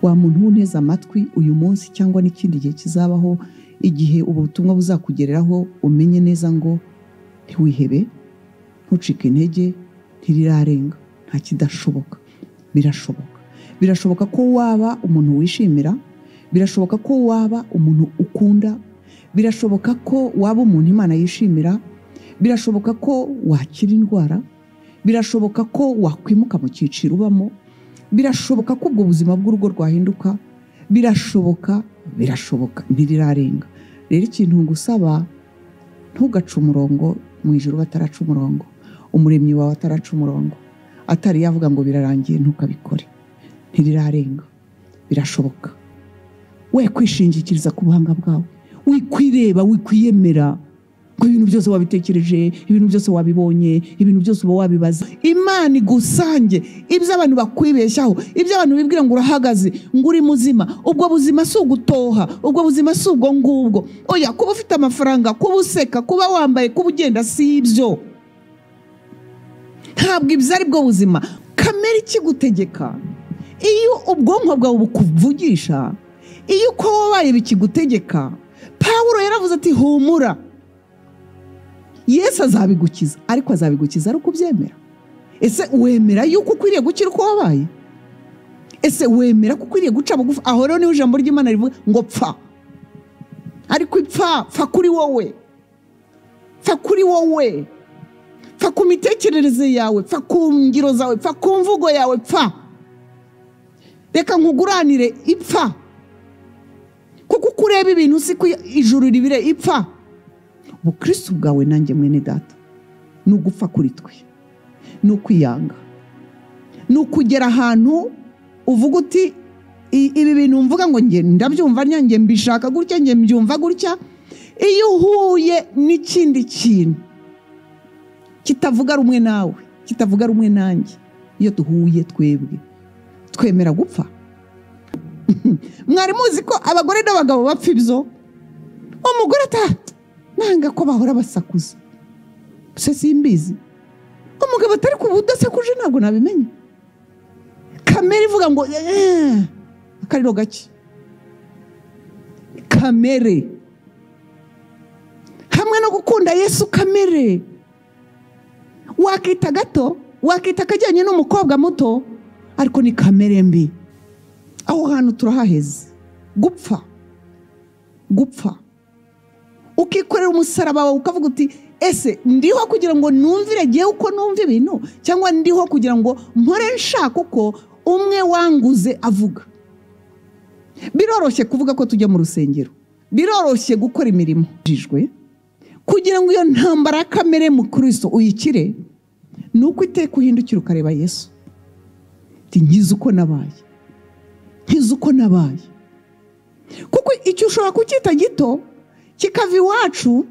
wa muntu w'unteze amatwi uyu munsi cyangwa n'ikindi gihe kizabaho igihe ubu butumwa buzakugereraho umenye neza ngo ntiwihebe ntucike intege ntirirarenga nta kidashoboka birashoboka birashoboka ko waba umuntu wishimira birashoboka ko waba umuntu ukunda birashoboka ko waba umuntu imana yishimira birashoboka ko wakira indwara birashoboka ko wakwimuka mu cyiciro ubamo birashoboka ko ubwo buzima bw'urugo rwahinduka birashoboka birashoboka ntirirarenga rero ikintu ngusaba ntugace umurongo mu ijoro bataraca umurongo umuremyi wawe ataraca umurongo atari yavuga ngo birarangiye ntukabikore ntirirarenga birashoboka we kwishingikiriza ku buhanga bwawe wikwireba wikwiyemera ko ibintu byose wabitekereje ibintu byose wabibonye ibintu byose uba wabibaza imana igusange ibyo abantu bakwibeshyaho ibyo abantu bibwira ngo urahagaze ngo uri muzima ubwo buzima si ugutoha ubwo buzima si ubwo ngubwo oya kuba ufite amafaranga kuba useka kuba wambaye kuba ugenda si ibyo ntabwo ibyo ari bwo buzima kamere ikigutegeka iyo ubwonko bwawe bukuvugisha iyo uko wabaye bikigutegeka pawuro yaravuze ati humura yesu azabigukiza ariko azabigukiza ari uko ubyemera ese wemera yuko ukwiriye gukira uko wabaye ese wemera ko ukwiriye guca bugufi aho rero niho ijambo ry'imana rivuga ngo pfa ariko ipfa pfa kuri wowe pfa kuri wowe pfa ku mitekerereze yawe pfa ku ngiro zawe pfa ku mvugo yawe pfa reka nkuguranire ipfa kuko uko ureba ibintu si ko ijuru ribire ipfa ubukristo bwawe nanjye mwene data ni ugupfa kuri twe ni ukwiyanga ni ukugera ahantu uvuga uti ibi bintu mvuga ngo njye ndabyumva njye mbishaka gutya njye mbyumva gutya iyo uhuye n'ikindi kintu kitavuga rumwe nawe kitavuga rumwe nanjye iyo duhuye twebwe twemera gupfa mwari muzi ko abagore n'abagabo bapfa ibyo umugore atahita nanga ko bahora basakuza gusa simbizi umugabo atari ku budasakuje ntabwo nabimenya kamere ivuga ngo akariro gake kamere hamwe no gukunda yesu kamere wakita gato wakita akajyanye n'umukobwa muto ariko ni kamere mbi aho hantu turahaheze gupfa gupfa ukikorera umusaraba wawe ukavuga uti ese ndiho kugira ngo numvire ngewe uko numva ibintu cyangwa ndiho kugira ngo mpore nshaka uko umwe wanguze avuga biroroshye kuvuga ko tujya mu rusengero biroroshye gukora imirimo kugira ngo iyo ntambara ya kamere mu kristo uyikire ni uko iteka uhindukira ukareba yesu nkizi uko nabaye nkizi uko nabaye kuko icyo ushobora kucyita gito kikava iwacu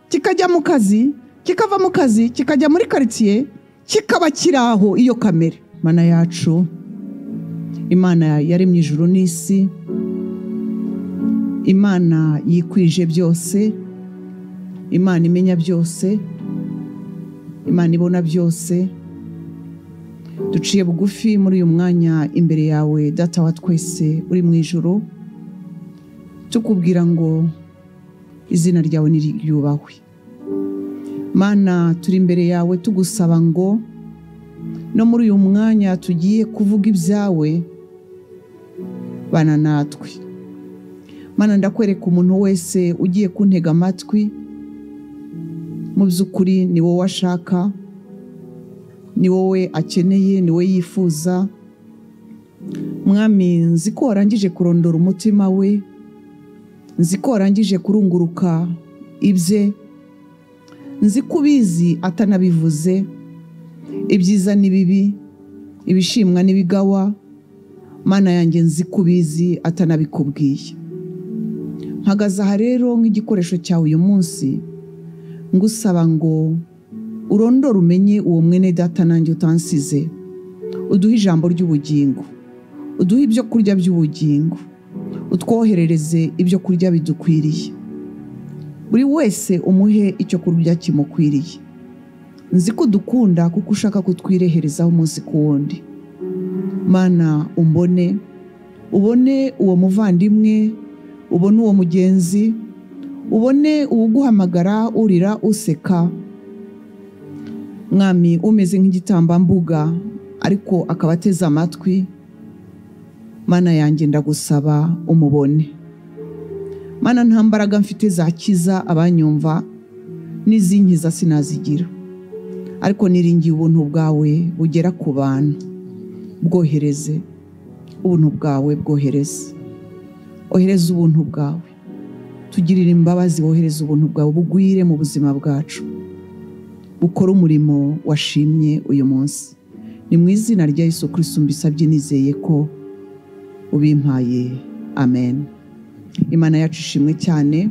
kikajya mu kazi kikava mu kazi kikajya muri karitsiye kikaba kiri aho iyo kamere imana yacu imana yaremye ijuru n'isi imana yikwije byose imana imenya byose imana ibona byose duciye bugufi muri uyu mwanya imbere yawe data wa twese uri mu ijoro tukubwira ngo izina ryawe ntiryubahwe mana turi imbere yawe tugusaba ngo no muri uyu mwanya tugiye kuvuga ibyawe bana natwe mana ndakwereka umuntu wese ugiye kuntega amatwi mu by'ukuri ni wowe ashaka ni wowe akeneye ni wowe yifuza mwami nzi ko warangije kurondora umutima we nzi ko warangije kurunguruka ibye nzi ko ubizi atanabivuze ibyiza ni bibi ibishimwa n'ibigawa mana yanjye nzi ko ubizi atanabikubwiye mpagaze aha rero nk'igikoresho cyawe uyu munsi ngusaba ngo urondore umenye uwo mwene data nanjye utansize uduhe ijambo ry'ubugingo uduhe ibyo kurya by'ubugingo utwoherereze ibyo kurya bidukwiriye buri wese umuhe icyo kurya kimukwiriye nzi ko udukunda kuko ushaka kutwireherezaho umunsi ku wundi mana umbone ubone uwo muvandimwe ubone uwo mugenzi ubone uwuguhamagara urira useka mwami umeze nk'igitambambuga ariko akaba ateze amatwi mana yanjye ndagusaba umubone mana nta mbaraga mfite zakiza abanyumva n'izinkiza sinazigira ariko niringiye ubuntu bwawe bugera ku bantu bwohereze ubuntu bwawe bwohereze ohereza ubuntu bwawe tugirire imbabazi wohereza ubuntu bwawe bugwire mu buzima bwacu bukore umurimo washimye uyu munsi ni mu izina rya Yesu Kristo mbisabye nizeye ko ubimpaye amen imana yacu ishimwe cyane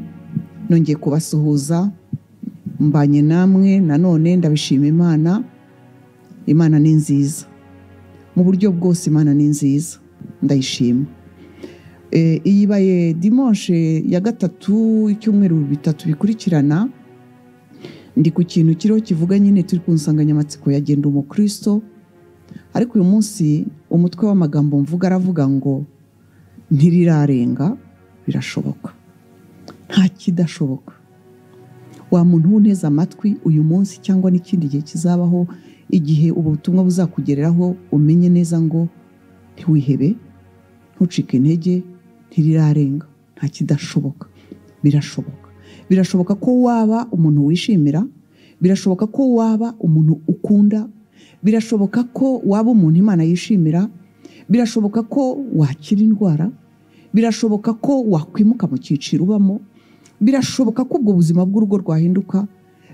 nongeye kubasuhuza mbanye namwe nanone ndabishima imana imana ni nziza mu buryo bwose imana ni nziza ndayishima iyi ibaye dimonshe ya gatatu icyumweru bitatu bikurikirana ndi ku kintu kiriho kivuga nyine turi ku nsanganyamatsiko ya genda umukristo ariko uyu munsi umutwe w'amagambo mvuga aravuga ngo ntirirarenga birashoboka nta kidashoboka wa muntu w'unteze amatwi uyu munsi cyangwa n'ikindi gihe kizabaho igihe ubu butumwa buzakugereraho umenye neza ngo ntiwihebe ntucike intege ntirirarenga nta kidashoboka birashoboka birashoboka ko waba umuntu wishimira birashoboka ko waba umuntu ukunda birashoboka ko waba umuntu imana yishimira birashoboka ko wakira indwara birashoboka ko wakwimuka mu cyiciro ubamo birashoboka ko ubwo buzima bw'urugo rwahinduka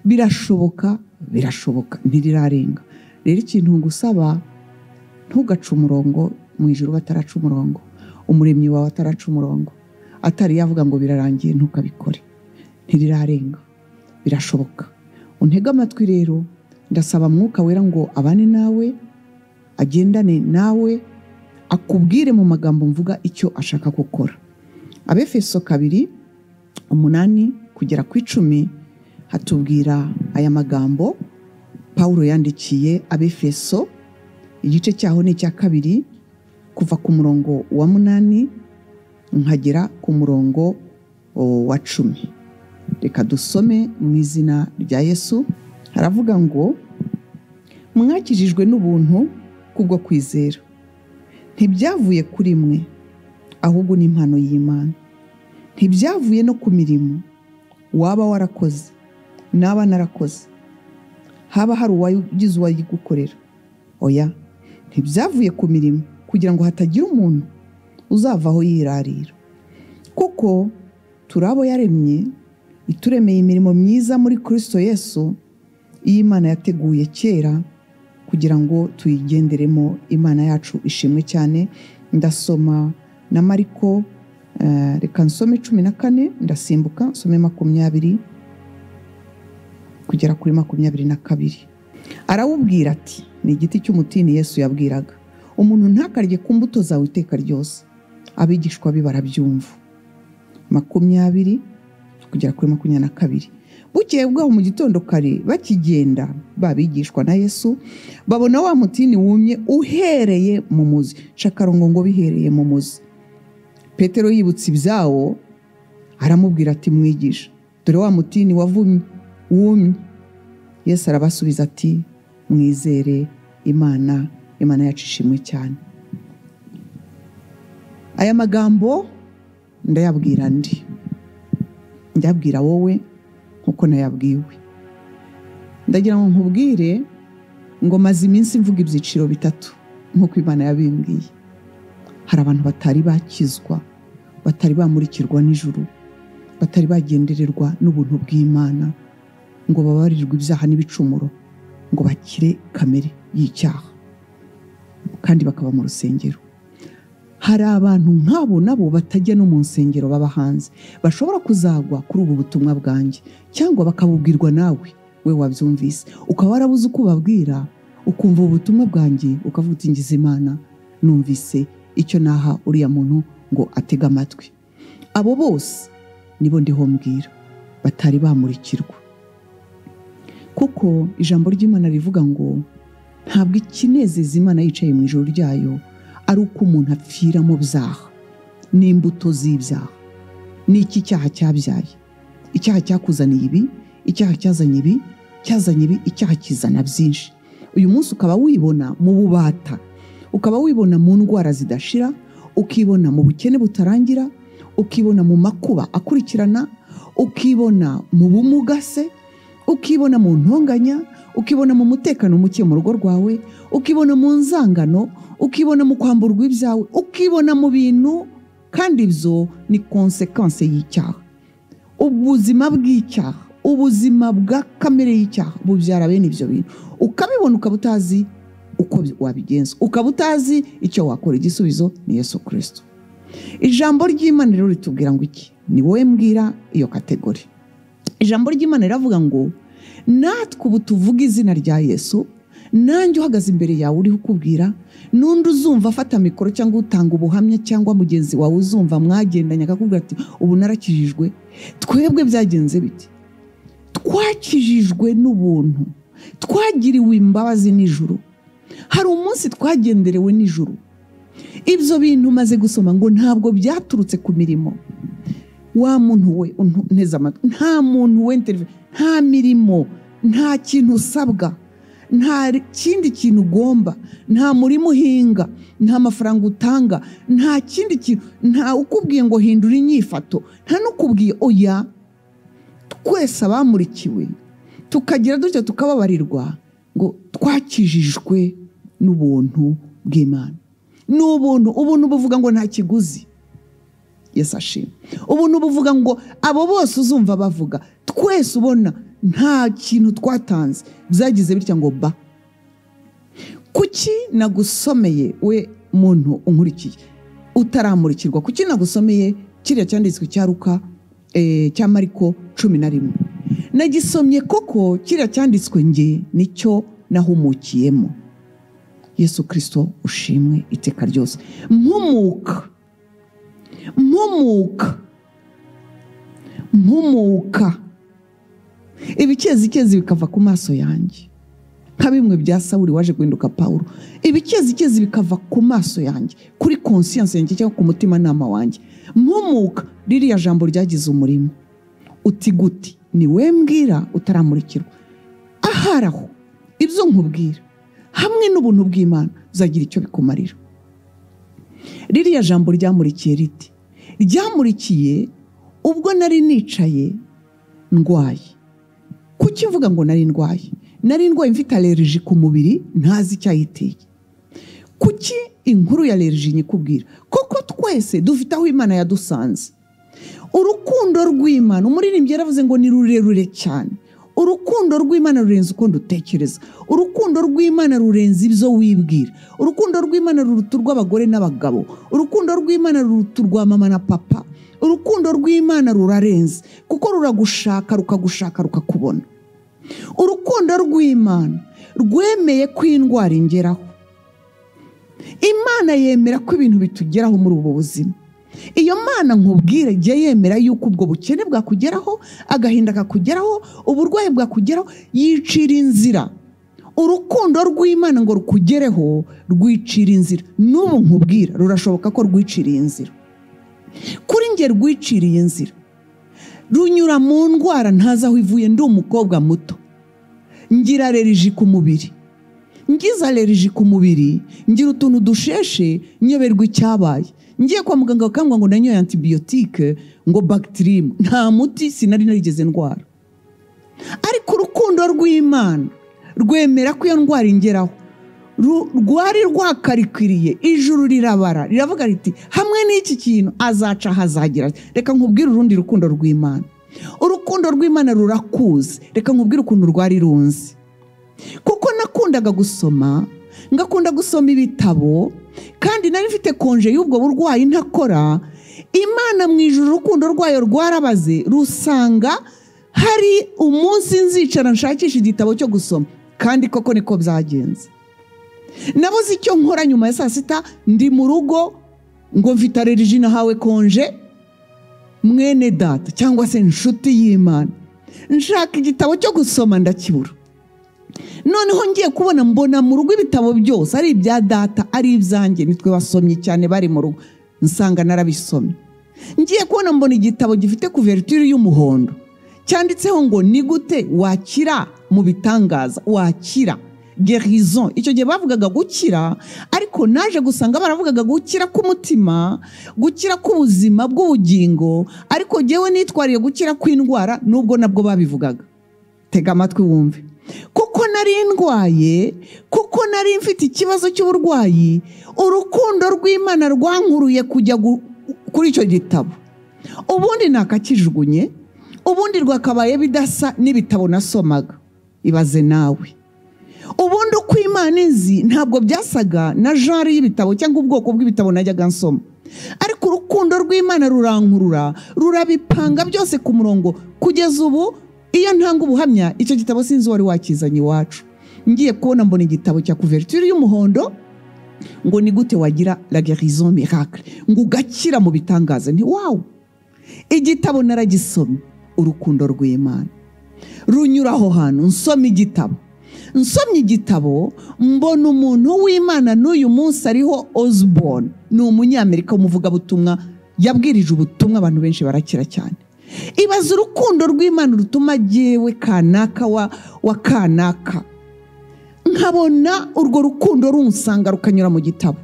birashoboka birashoboka ntirirarenga rero ikintu ngusaba ntugace umurongo mu ijoro bataraca umurongo umuremyi wawe ataraca umurongo atari yavuga ngo birarangiye ntukabikore ntirirarenga birashoboka untege amatwi rero ndasaba mwuka wera ngo abane nawe agendane nawe akubwire mu magambo mvuga icyo ashaka gukora abefeso kabiri umunani kugera ku icumi hatubwira aya magambo paul yandikiye abefeso igice cyaho ni icya kabiri kuva ku murongo wa munani nkagera ku murongo wa cumi reka dusome mu izina rya yesu haravuga ngo mwakijijwe n'ubuntu kubwo kwizera ntibyavuye kuri mwe ahubwo ni impano y'imana ntibyavuye no ku mirimo waba warakoze naba narakoze haba hari uwagize uwayigukorera oya ntibyavuye ku mirimo kugira ngo hatagira umuntu uzavaho yirarira kuko turi abo yaremye ituremeye imirimo myiza muri kirisito yesu iyo imana yateguye kera kugira ngo tuyigenderemo imana yacu ishimwe cyane ndasoma na mariko reka nsome cumi na kane ndasimbuka nsome makumyabiri kugera kuri makumyabiri na kabiri arawubwira ati ni igiti cy'umutini yesu yabwiraga umuntu ntakarye ku mbuto zawe iteka ryose abigishwa be barabyumva makumyabiri kugera kuri makumyabiri na kabiri bukeye bwaho mu gitondo kare bakigenda babigishwa na yesu babona wa mutini wumye uhereye mu muzi shakarongo ngo bihereye mu muzi petero yibutse ibyawo aramubwira ati mwigisha dore wa mutini wavumye wumye yesu arabasubiza ati mwizere imana imana yacu ishimwe cyane aya magambo ndayabwira ndi ndayabwira wowe nkuko nayabwiwe ndagira ngo nkubwire ngo maze iminsi mvuga ibyiciro bitatu nkuko imana yabimbwiye hari abantu batari bakizwa batari bamurikirwa nijoro batari bagendererwa n'ubuntu bw'imana ngo babarirwe ibyaha n'ibicumuro ngo bakire kamere y'icyaha kandi bakaba mu rusengero hari abantu nk'abo nabo batajya no mu nsengero baba hanze bashobora kuzagwa kuri ubu butumwa bwanjye cyangwa bakabubwirwa nawe we wabyumvise ukaba warabuze uko ubabwira ukumva ubutumwa bwanjye ukavuga uti imana numvise icyo naha uriya muntu ngo atege amatwi abo bose nibo ndiho mbwira batari bamurikirwa kuko ijambo ry'imana rivuga ngo ntabwo ikinezeza imana yicaye mu ijoro ryayo ari uko umuntu apfira mu byaha n'imbuto z'ibyaha ni iki cyaha cyabyaye icyaha cyakuzaniye ibi icyaha cyazanye ibi cyazanye ibi icyaha kizana byinshi uyu munsi ukaba wibona mu bubata ukaba wibona mu ndwara zidashira ukibona mu bukene butarangira ukibona mu makuba akurikirana ukibona mu bumuga se ukibona mu ntonganya ukibona mu mutekano muke mu rugo rwawe ukibona mu nzangano ukibona mu kwamburwa ibyawe ukibona mu bintu kandi ibyo ni konsekanse y'icyaha ubuzima bw'icyaha ubuzima bwa kamere y'icyaha bubyara bene ibyo bintu ukabibona ukaba utazi uko wabigenza ukaba utazi icyo wakora igisubizo ni yesu kirisito ijambo ry'imana rero ritubwira ngo iki ni wowe mbwira iyo kategori ijambo ry'imana riravuga ngo natwe ubu tuvuga izina rya yesu nanjye uhagaze imbere yawe uriho ukubwira n'undi uzumva afata mikoro cyangwa utanga ubuhamya cyangwa mugenzi wawe uzumva mwagendanye akakubwira ati ubu narakijijwe twebwe byagenze biti twakijijwe n'ubuntu twagiriwe imbabazi nijoro hari umunsi twagenderewe nijoro ibyo bintu umaze gusoma ngo ntabwo byaturutse ku mirimo wa muntu we nteze amatwi nta muntu we nta mirimo nta kintu usabwa nta kindi kintu ugomba nta murimo uhinga nta mafaranga utanga nta kindi kintu nta ukubwiye ngo hindura inyifato nta n'ukubwiye oya twese abamurikiwe tukagira dutya tukababarirwa ngo twakijijwe n'ubuntu bw'imana ni ubuntu ubuntu buvuga ngo nta kiguzi yesu ashima ubuntu buvuga ngo abo bose uzumva bavuga twese ubona nta kintu twatanze byagize bitya ngo ba kuki nagusomeye we muntu unkurikiye utaramurikirwa kuki nagusomeye kiriya cyanditswe cyaruka cya mariko cumi na rimwe nagisomye koko kiriya cyanditswe nge nicyo nahumukiyemo yesu kirisito ushimwe iteka ryose mpumuka mpumuka mpumuka ibikezi bikava ku maso yanjye nka bimwe bya sawuri waje guhinduka paul ibikezi bikava ku maso yanjye kuri konsiyanse yanjye cyangwa ku mutimanama wanjye mpumuka ririya jambo ryagize umurimo uti guti ni we mbwira utaramurikirwa ahari aho ibyo nkubwira hamwe n'ubuntu bw'imana bizagira icyo bikumarira ririya jambo ryamurikiye riti ryamurikiye ubwo nari nicaye ndwaye kuki mvuga ngo nari ndwaye nari ndwaye mfite aleriji ku mubiri ntazi icyayiteye kuki inkuru ya aleriji nyikubwira kuko twese dufite aho imana yadusanze urukundo rw'imana umuririmbyi yaravuze ngo ni rurerure cyane urukundo rw'imana rurenze uko dutekereza urukundo rw'imana rurenze ibyo wibwira urukundo rw'imana ruruta urw'abagore n'abagabo urukundo rw'imana ruruta urwa mama na papa urukundo rw'imana rurarenze kuko ruragushaka rukagushaka rukakubona urukundo rw'imana rwemeye ko indwara ingeraho imana yemera ko ibintu bitugeraho muri ubu buzima iyo mana nkubwire jya yemera yuko ubwo bukene bwakugeraho agahinda kakugeraho uburwayi bwakugeraho yicira inzira urukundo rw'imana ngo rukugereho rwicira inzira n'ubu nkubwira rurashoboka ko rwiciriye inzira kuri nge rwiciriye inzira runyura mu ndwara ntazi aho ivuye ndi umukobwa muto ngira aleriji ku mubiri ngize aleriji ku mubiri ngira utuntu dusheshe nyoberwa icyabaye ngiye kwa muganga bakambwira ngo nanyoye antibiyotike ngo bagitirimu nta muti sinari narigeze ndwara ariko urukundo rw'imana rwemera ko iyo ndwara ingeraho rwari rwakarikwiriye ijuru rirabara riravuga riti hamwe n'iki kintu azaca ahazagira reka nkubwire urundi rukundo rw'imana urukundo rw'imana rurakuze reka nkubwire ukuntu rwari runze kuko nakundaga gusoma ngakunda gusoma ibitabo kandi nari mfite konje y'ubwo burwayi ntakora imana mu ijoro urukundo rwayo rwarabaze rusanga hari umunsi nzicara nshakisha igitabo cyo gusoma kandi koko niko byagenze nabuze icyo nkora nyuma ya saa sita ndi mu rugo ngo mfite aleriji nahawe konje mwene data cyangwa se inshuti y'imana nshaka igitabo cyo gusoma ndakibura noneho ngiye kubona mbona mu rugo ibitabo byose ari ibya data ari ibyanjye nitwe basomye cyane bari mu rugo nsanga narabisomye ngiye kubona mbona igitabo gifite kuverutire y'umuhondo cyanditseho ngo ni gute wakira mu bitangaza wakira gerison icyo gihe bavugaga gukira ariko naje gusanga baravugaga gukira k'umutima gukira k'ubuzima bw'ubugingo ariko ngewe nitwariye gukira kw'indwara nubwo nabwo babivugaga tega amatwi wumve kuko nari ndwaye kuko nari mfite ikibazo cy'uburwayi urukundo rw'imana rwankuruye kujya gu- kuri icyo gitabo ubundi nakakijugunye ubundi rwakabaye bidasa n'ibitabo nasomaga ibaze nawe ubundi uko imana izi ntabwo byasaga na jari y'ibitabo cyangwa ubwoko bw'ibitabo najyaga nsoma ariko urukundo rw'imana rurankurura rurabipanga byose ku murongo kugeza ubu iyo ntanga ubuhamya icyo gitabo sinzi wari wakizanye iwacu ngiye kubona mbona igitabo cya kuverture y'umuhondo ngo ni gute wagira la guérison miracle ngo ugakira mu bitangaza nti wawu igitabo naragisomye urukundo rw'imana runyura aho hantu nsoma igitabo nsomye igitabo mbona umuntu w'imana n'uyu munsi ariho osborne ni umunyamerika w'umuvugabutumwa yabwirije ubutumwa abantu benshi barakira cyane ibaza urukundo rw'imana rutuma jyewe kanaka wa, wa kanaka nkabona urwo rukundo runsanga rukanyura mu gitabo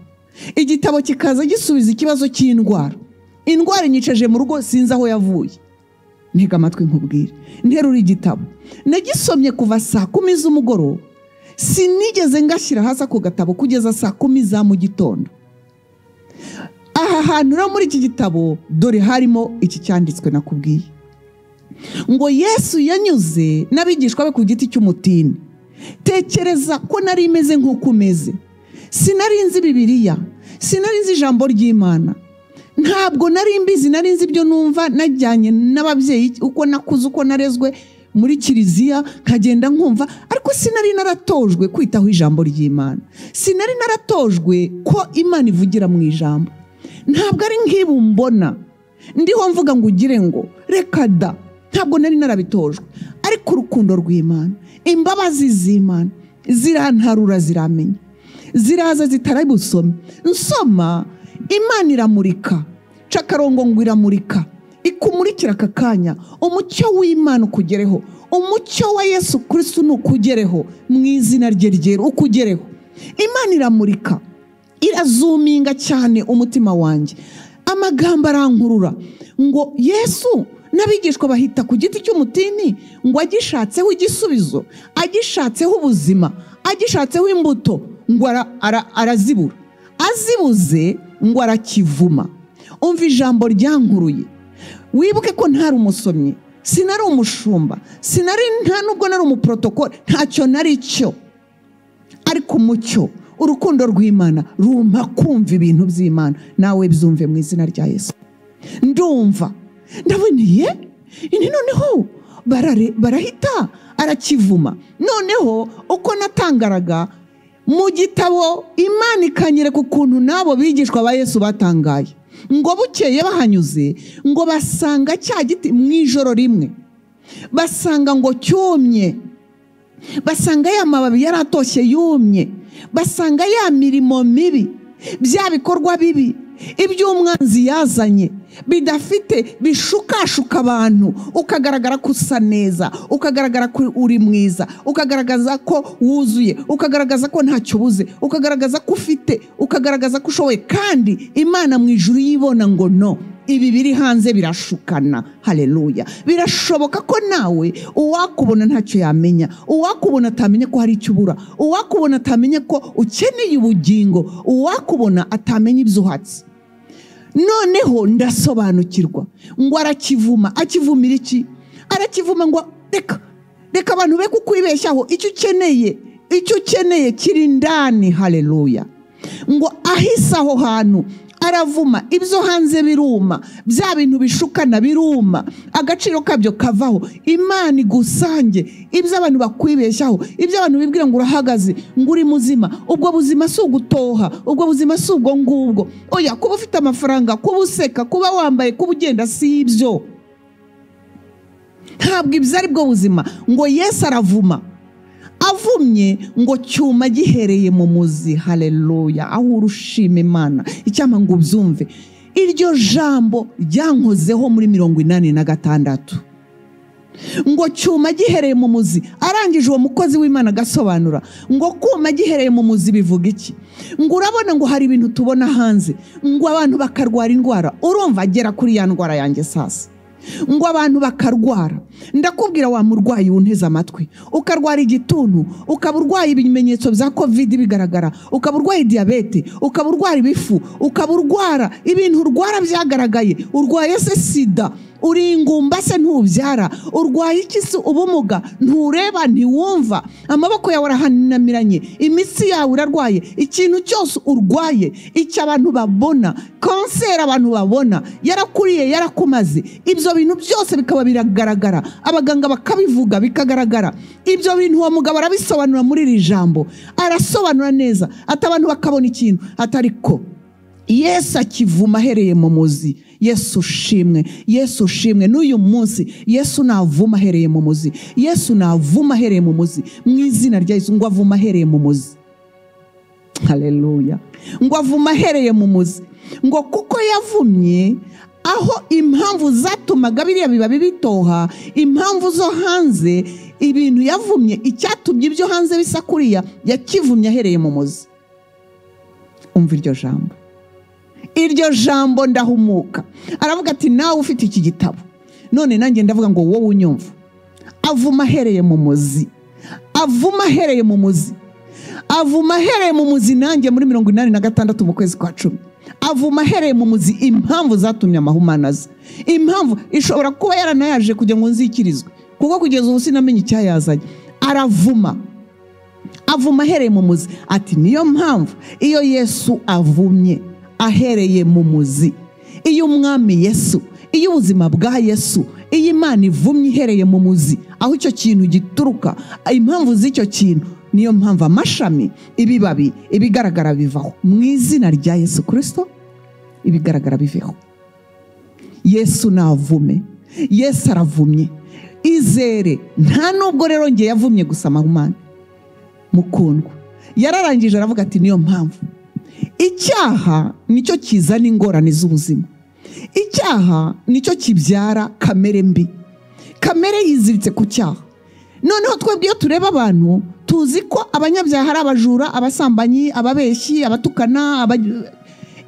igitabo kikaza gisubiza ikibazo cy'indwara indwara inyicaje mu rugo sinzi aho yavuye ntega amatwi nkubwire nterura igitabo nagisomye kuva saa kumi z'umugoroba sinigeze ngashyira hasi ako gatabo kugeza saa kumi za mu gitondo aha hantu rero muri iki gitabo dore harimo iki cyanditswe nakubwiye ngo yesu yanyuze n'abigishwa be ku giti cy'umutini tekereza ko nari imeze nk'uko umeze sinari nzi bibiriya sinari nzi ijambo ry'imana ntabwo nari mbizi nari nzi ibyo numva najyanye n'ababyeyi uko nakuze uko narezwe muri kiliziya nkagenda nkumva ariko sinari naratojwe kwitaho ijambo ry'imana sinari naratojwe ko imana ivugira mu ijambo ntabwo ari nk'ibi mbona ndiho mvuga ngo ugire ngo reka da ntabwo nari narabitojwe ariko urukundo rw'imana imbabazi z'imana zirantarura ziramenya ziraza zitarabusome nsoma imana iramurika ca akarongo ngo iramurika ikumurikira aka kanya umucyo w'imana ukugereho umucyo wa yesu kirisitu ni ukugereho mu izina rye ryera ukugereho imana iramurika irazuminga cyane umutima wanjye amagambo arankurura ngo yesu n'abigishwa bahita ku giti cy'umutini ngo agishatseho igisubizo agishatseho ubuzima agishatseho imbuto ngo ara- ara- arazibura azibuze ngo arakivuma umva ijambo ryankuruye wibuke ko ntari umusomyi sinari umushumba sinari nta nubwo nari umuporotokole ntacyo nari cyo ariko umucyo urukundo rw'imana rumpa kumva ibintu by'imana nawe byumve mu izina rya yesu ndumva ndaboneye ini noneho barare- barahita arakivuma noneho uko natangaraga mu gitabo imana ikanyereka ukuntu n'abo bigishwa ba yesu batangaye ngo bukeye bahanyuze ngo basanga cya giti mu ijoro rimwe basanga ngo cyumye basanga ya mababi yaratoshye yumye basanga ya mirimo mibi bya bikorwa bibi iby'umwanzi yazanye bidafite bishukashuka abantu ukagaragara ko usa neza ukagaragara ko uri mwiza ukagaragaza ko wuzuye ukagaragaza ko ntacyo ubuze ukagaragaza ko ufite ukagaragaza ko ushoboye kandi imana mu ijuru yibona ngo no ibi biri hanze birashukana haleluya birashoboka ko nawe uwakubona ntacyo yamenya uwakubona atamenya ko hari icyo ubura uwakubona atamenya ko ukeneye ubugingo uwakubona atamenya ibyo uhatse noneho ndasobanukirwa ngo arakivuma akivumira iki arakivuma ngo reka reka abantu be kukwibeshyaho icyo ukeneye icyo ukeneye kiri indani haleluya ngo ahise aho hantu aravuma ibyo hanze biruma bya bintu bishukana biruma agaciro kabyo kavaho imana igusange ibyo abantu bakwibeshyaho ibyo abantu bibwira ngo urahagaze ngo uri muzima ubwo buzima si ugutoha ubwo buzima si ubwo ngubwo oya kuba ufite amafaranga kuba useka kuba wambaye kuba ugenda si ibyo ntabwo ibyo ari bwo buzima ngo yesu aravuma avumye ngo cyuma gihereye mu muzi haleluya aho urushima imana icyampa ngo ubyumve iryo jambo ryankozeho muri mirongo inani na gatandatu ngo cyuma gihereye mu muzi arangije uwo mukozi w'imana agasobanura ngo kuma gihereye mu muzi bivuga iki ngo urabona ngo hari ibintu tubona hanze ngo abantu bakarwara indwara urumva agera kuri ya ndwara yanjye sasa ngo abantu bakarwara ndakubwira wa murwayi wunteze amatwi ukarwara igituntu ukaba urwaye ibimenyetso bya kovide bigaragara ukaba urwaye diyabete ukaba urwara ibifu ukaba urwara ibintu urwara byagaragaye urwaye se sida uri ingumba se ntubyara urwaye iki se ubumuga ntureba ntiwumva amaboko yawe arahanamiranye imitsi yawe irarwaye ikintu cyose urwaye icyo abantu babona kanseri abantu babona yarakuriye yarakumaze ibyo bintu byose bikaba biragaragara abaganga bakabivuga bikagaragara ibyo bintu uwo mugabo arabisobanura muri iri jambo arasobanura neza ati abantu bakabona ikintu atari ko yesu akivuma ahereye mu muzi yesu ushimwe yesu ushimwe n'uyu munsi yesu navuma ahereye mu muzi yesu navuma ahereye mu muzi mu izina rya yesu ngo avuma ahereye mu muzi hareruya ngo avuma ahereye mu muzi ngo kuko yavumye aho impamvu zatumaga biriya bibabi bitoha impamvu zo hanze ibintu yavumye icyatumye ibyo hanze bisa kuriya yakivumye ahereye mu muzi umva iryo jambo iryo jambo ndahumuka aravuga ati nawe ufite iki gitabo none nanjye ndavuga ngo wowe unyumva avuma ahereye mu muzi avuma ahereye mu muzi avuma ahereye mu muzi nanjye muri mirongo inani na gatandatu mu kwezi kwa cumi avuma ahereye mu muzi impamvu zatumye amahumane aza impamvu ishobora kuba yaranayaje kugira ngo nzikirizwe kuko kugeza ubu sinamenye icyayazanye aravuma avuma ahereye mu muzi ati niyo mpamvu iyo yesu avumye ahereye mu muzi iyo umwami yesu iyo ubuzima bwa yesu iyo imana ivumye ihereye mu muzi aho icyo kintu gituruka impamvu z'icyo kintu niyo mpamvu amashami ibibabi ibigaragara bivaho mu izina rya yesu kirisito ibigaragara biveho yesu navume yesu aravumye izere nta nubwo rero nge yavumye gusa amahumane mukundwa yararangije aravuga ati niyo mpamvu icyaha nicyo kizana ingorane z'ubuzima icyaha nicyo kibyara kamere mbi kamere yiziritse ku cyaha noneho twebwe iyo tureba abantu tuzi ko abanyabyaha ari abajura abasambanyi ababeshyi abatukana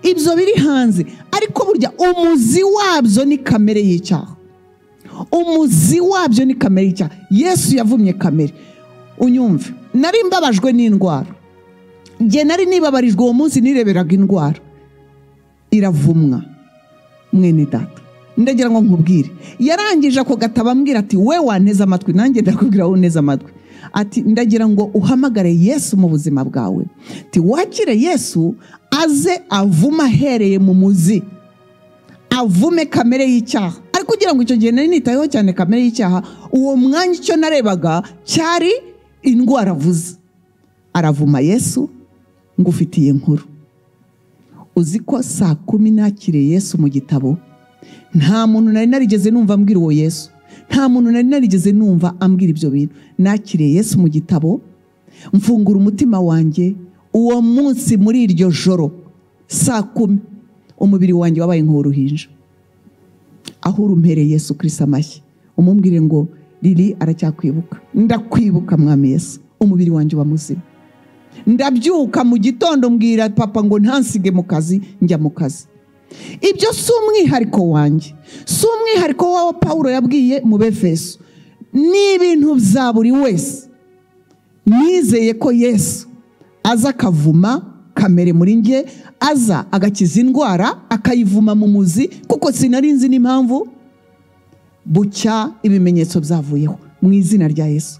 ibyo biri hanze ariko burya umuzi wabyo ni kamere y'icyaha umuzi wabyo ni kamere y'icyaha yesu yavumye kamere unyumve nari mbabajwe n'indwara njye nari nibabarijwe uwo munsi nireberaga indwara iravumwa mwene data ndagira ngo nkubwire yarangije ako gatabo ambwira ati we wanteze amatwi nanjye ndakubwira wowe uneze amatwi ati ndagira ngo uhamagare yesu mu buzima bwawe ati wakire yesu aze avuma ahereye mu muzi avume kamere y'icyaha ariko ugira ngo icyo gihe nari nitayeho cyane kamere y'icyaha uwo mwanya icyo narebaga cyari indwara avuze aravuma yesu ngufitiye nkuru uzi ko saa kumi nakiriye yesu mu gitabo nta muntu nari narigeze numva ambwira uwo yesu nta muntu nari narigeze numva ambwira ibyo bintu nakiriye yesu mu gitabo mfungura umutima wanjye uwo munsi muri iryo joro saa kumi umubiri wanjye wabaye nk'uruhinja aho urumpereye yesu kirisa amashyi umubwire ngo riri aracyakwibuka ndakwibuka mwami yesu umubiri wanjye uba muzima ndabyuka mu gitondo mbwira papa ngo ntansige mu kazi njya mu kazi ibyo si umwihariko wanjye si umwihariko w'aho paul yabwiye mu befeso ni ibintu bya buri wese nizeye ko yesu aza akavuma kamere muri nge aza agakiza indwara akayivuma mu muzi kuko sinari nzi n'impamvu bucya ibimenyetso byavuyeho mu izina rya yesu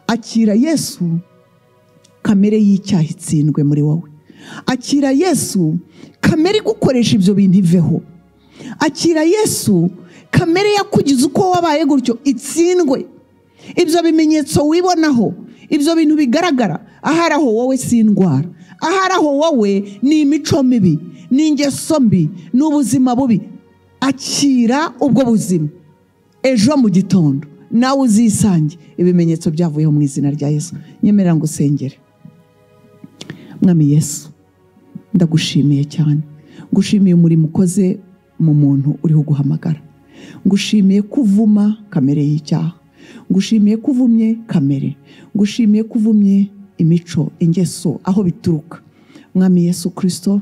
akira yesu kamere y'icyaha itsindwe muri wowe akira yesu kamere igukoresha ibyo bintu iveho akira yesu kamere yakugize uko wabaye gutyo itsindwe ibyo bimenyetso wibonaho ibyo bintu bigaragara ahari aho wowe si indwara ahari aho wowe ni imico mibi ni ingeso mbi ni ubuzima bubi akira ubwo buzima ejo mu gitondo nawe uzisange ibimenyetso byavuyeho mu izina rya yesu nyemerera ngo usengere mwami yesu ndagushimiye cyane ngushimiye umurimo ukoze mu muntu uriho guhamagara ngushimiye ko uvuma kamere y'icyaha ngushimiye ko uvumye kamere ngushimiye ko uvumye imico ingeso aho bituruka mwami Yesu kirisito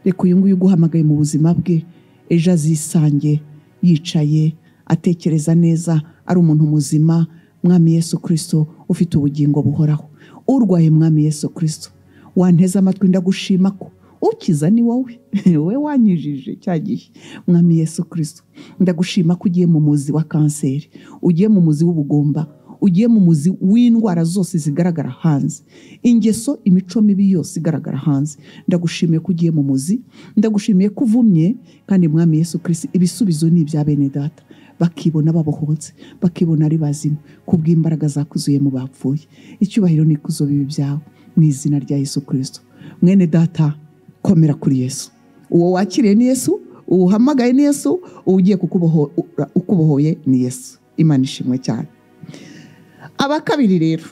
reka uyu nguyu uguhamagaye mu buzima bwe ejo azisange yicaye atekereza neza ari umuntu muzima mwami Yesu kirisito ufite ubugingo buhoraho urwaye mwami Yesu kirisito wanteze amatwi ndagushima ko ukiza ni wowe wowe wanyijije cya gihe mwami Yesu kirisito ndagushima ko ugiye mu muzi wa kanseri ugiye mu muzi w'ubugomba ugiye mu muzi w'indwara zose zigaragara hanze ingeso imico mibi yose igaragara hanze ndagushimiye ko ugiye mu muzi ndagushimiye ko uvumye kandi mwami Yesu kirisito ibisubizo ni ibya bene data bakibona babohotse bakibona ari bazima kubw'imbaraga zakuzuye mu bapfuye icyubahiro n'ikuzo bibi byawe mu izina rya Yesu kirisito mwene data komera kuri yesu uwo wakiriye ni yesu uwo uhamagaye ni yesu uwo ugiye ukubohoye ni yesu imana ishimwe cyane abakabiri rero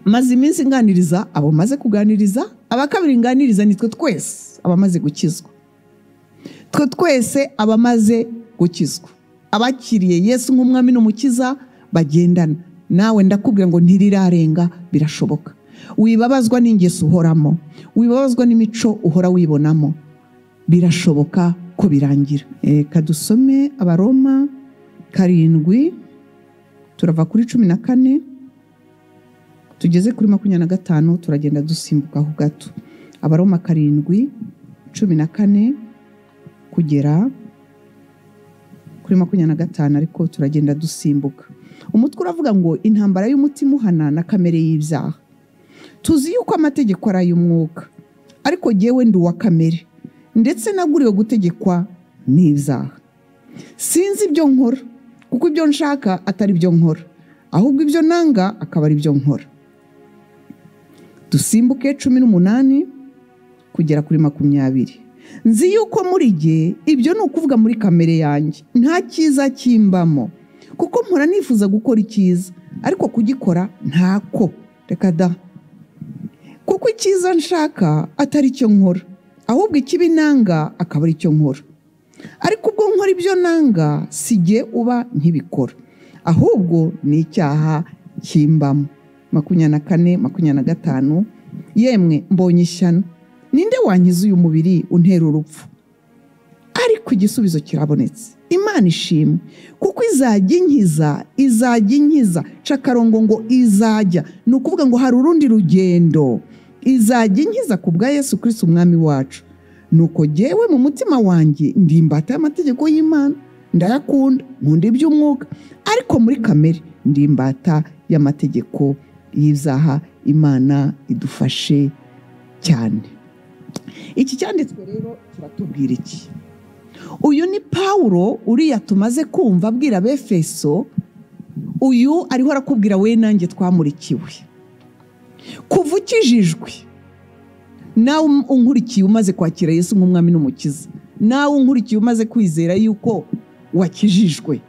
maze iminsi nganiriza abo maze kuganiriza abakabiri nganiriza ni twe twese abamaze gukizwa twe twese abamaze gukizwa abakiriye yesu nk'umwami n'umukiza bagendana nawe ndakubwira ngo ntirirarenga birashoboka wibabazwa n'ingeso uhoramo wibabazwa n'imico uhora wibonamo birashoboka ko birangira reka dusome abaroma karindwi turava kuri cumi na kane tugeze kuri makumyabiri na gatanu turagenda dusimbuka aho gato abaroma karindwi cumi na kane kugera kuri makumyabiri na gatanu ariko turagenda dusimbuka umutwe uravuga ngo intambara y'umutima uhana na kamere y'ibyaha tuzi yuko amategeko ari ay'umwuka ariko ngewe ndi uwa kamere ndetse naguriwe gutegekwa n'ibyaha sinzi ibyo nkora kuko ibyo nshaka atari byo nkora ahubwo ibyo nanga akaba ari byo nkora dusimbuke cumi n'umunani kugera kuri makumyabiri nzi yuko muri gihe ibyo ni ukuvuga muri kamere yanjye nta cyiza kimbamo kuko mpora nifuza gukora icyiza ariko kugikora ntako reka da kuko icyiza nshaka atari cyo nkora ahubwo ikibi nanga akaba ari cyo nkora ariko ubwo nkora ibyo nanga si jye uba nkibikora ahubwo ni icyaha kimbamo makumyabiri na kane makumyabiri na gatanu yemwe mbonye ishyano ninde wankiza uyu mubiri untera urupfu ariko igisubizo kirabonetse imana ishimwe kuko izajya inkiza izajya inkiza cakarongo ngo izajya ni ukuvuga ngo hari urundi rugendo izajya inkiza ku bwa yesu kirisiti umwami wacu nuko jyewe mu mutima wanjye ndimbata y'amategeko y'imana ndayakunda nkunda iby'umwuka ariko muri kamere ndimbata y'amategeko y'ibyaha imana idufashe cyane iki cyanditswe rero kiratubwira iki uyu ni pawuro uriya tumaze kumva abwira befeso uyu ariho arakubwira we nanjye twamurikiwe kuva ukijijwe nawe unkurikiye umaze kwakira Yesu nk'umwami n'umukiza nawe unkurikiye umaze kwizera yuko wakijijwe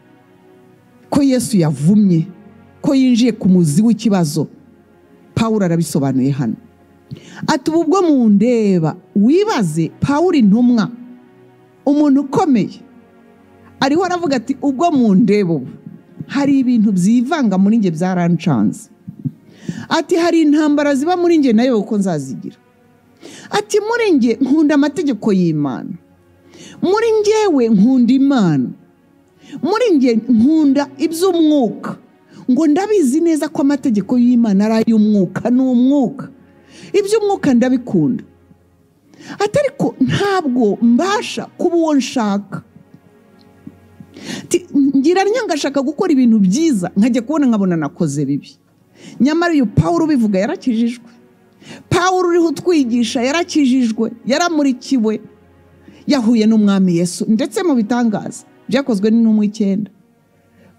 ko yesu yavumye ko yinjiye ku muzi w'ikibazo pawuro arabisobanuye hano ati ubu ubwo mu ndeba wibaze pawuro intumwa umuntu ukomeye ariho aravuga ati ubwo mu ndeba ubu hari ibintu byivanga muri njye byarancanze ati hari intambara ziba muri njye nayo uko nzazigira ati muri njye nkunda amategeko y'imana muri njyewe nkunda imana muri njye nkunda iby'umwuka ngo ndabizi neza ko amategeko y'imana ari ay'umwuka ni umwuka iby'umwuka ndabikunda atari ko ntabwo mbasha kuba uwo nshaka ngira ngashaka gukora ibintu byiza nkajya kubona nkabona nakoze bibi nyamara uyu pawuro ubivuga yarakijijwe pawuro uriho utwigisha yarakijijwe yaramurikiwe yahuye n'umwami Yesu ndetse mu bitangaza byakozwe n'intumwa icyenda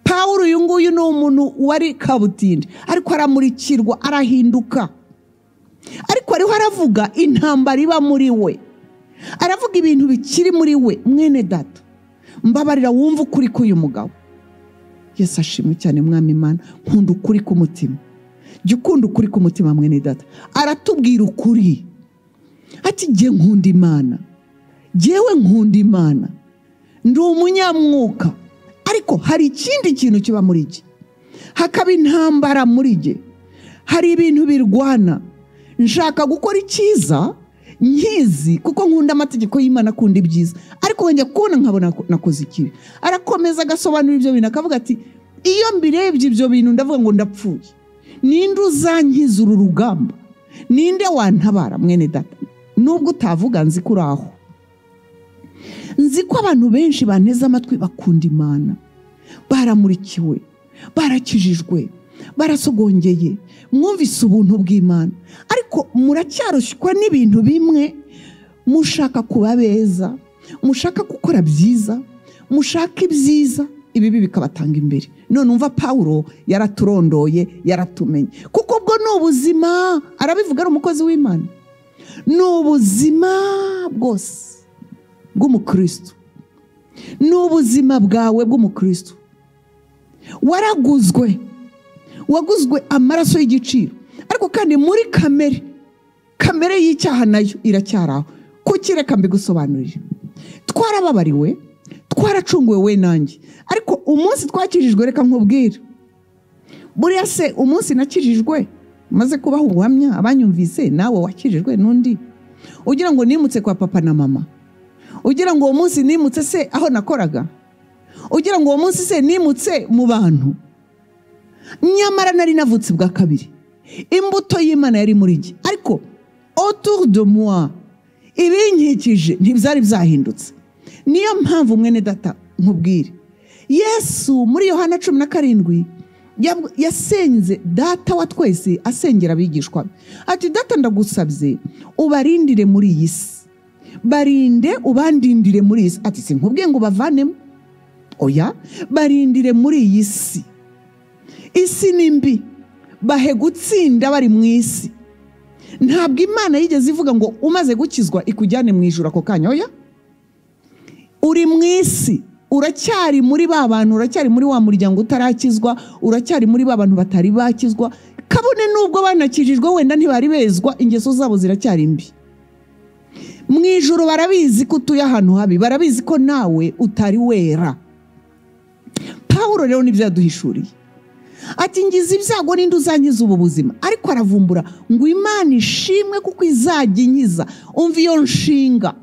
pawuro uyu nguyu ni umuntu wari kabutindi ariko aramurikirwa arahinduka ariko ariho aravuga intambara iba muri we aravuga ibintu bikiri muri we mwene data mbabarira wumva ukuri k'uyu mugabo yesi ashimwe cyane mwami imana nkunda ukuri k'umutima jya ukunda ukuri k'umutima mwene data aratubwira ukuri ati jye nkunda imana jyewe nkunda imana ndi umunyamwuka ariko hari ikindi kintu kiba muri jye hakaba intambara muri jye hari ibintu birwana nshaka gukora icyiza nkizi kuko nkunda amategeko y'imana akunda ibyiza ariko wongeye kubona nkabona ko nakoze ikibi arakomeza agasobanura ibyo bintu akavuga ati iyo mbirebye ibyo bintu ndavuga ngo ndapfuye ninde uzankiza uru rugamba ninde wantabara mwene data nubwo utavuga nzi ko uri aho nzi ko abantu benshi banteze amatwi bakunda imana baramurikiwe barakijijwe barasogongeye mwumvise ubuntu bw'imana ariko muracyarushywa n'ibintu bimwe mushaka kuba beza mushaka gukora byiza mushaka ibyiza ibibi bikabatanga imbere none umva pawuro yaraturondoye yaratumenye kuko ubwo ni ubuzima arabivuga ari umukozi w'imana ni ubuzima bwose bw'umukristo ni ubuzima bwawe bw'umukristo waraguzwe waguzwe amaraso y'igiciro ariko kandi muri kamere kamere y'icyaha nayo iracyari aho kuki reka mbigusobanurire twarababariwe twaracunguwe we nanjye ariko umunsi twakijijwe reka nkubwire buriya se umunsi nakijijwe maze kubaha ubuhamya abanyumvise nawe wakijijwe n'undi ugira ngo nimutse kwa papa na mama ugira ngo uwo munsi nimutse se aho nakoraga ugira ngo uwo munsi se nimutse mu bantu nyamara nari navutse bwa kabiri imbuto y'imana yari muri jye ariko autour de moi ibinkikije ntibyari byahindutse niyo mpamvu mwene data nkubwire yesu muri yohana cumi na karindwi yab- yasenze data wa twese asengera abigishwa be. ati data ndagusabye ubarindire muri iyi si barinde ubandindire muri iyi si ati si nkubwiye ngo ubavanemo oya barindire muri iyi si isi ni mbi bahe gutsinda bari mu isi ntabwo imana yigeze ivuga ngo umaze gukizwa ikujyane mu ijoro ako kanya oya uri mu isi uracyari muri ba bantu uracyari muri wa muryango utarakizwa uracyari muri ba bantu batari bakizwa kabone n'ubwo banakijijwe wenda ntibari bezwa ingeso zabo ziracyari mbi mu ijoro barabizi ko utuye ahantu habi barabizi ko nawe utari wera pawuro rero nibyo yaduhishuriye ati ngize ibyago n'indi uzankiza ubu buzima ariko aravumbura ngo imana ishimwe kuko izajya inkiza umva iyo nshinga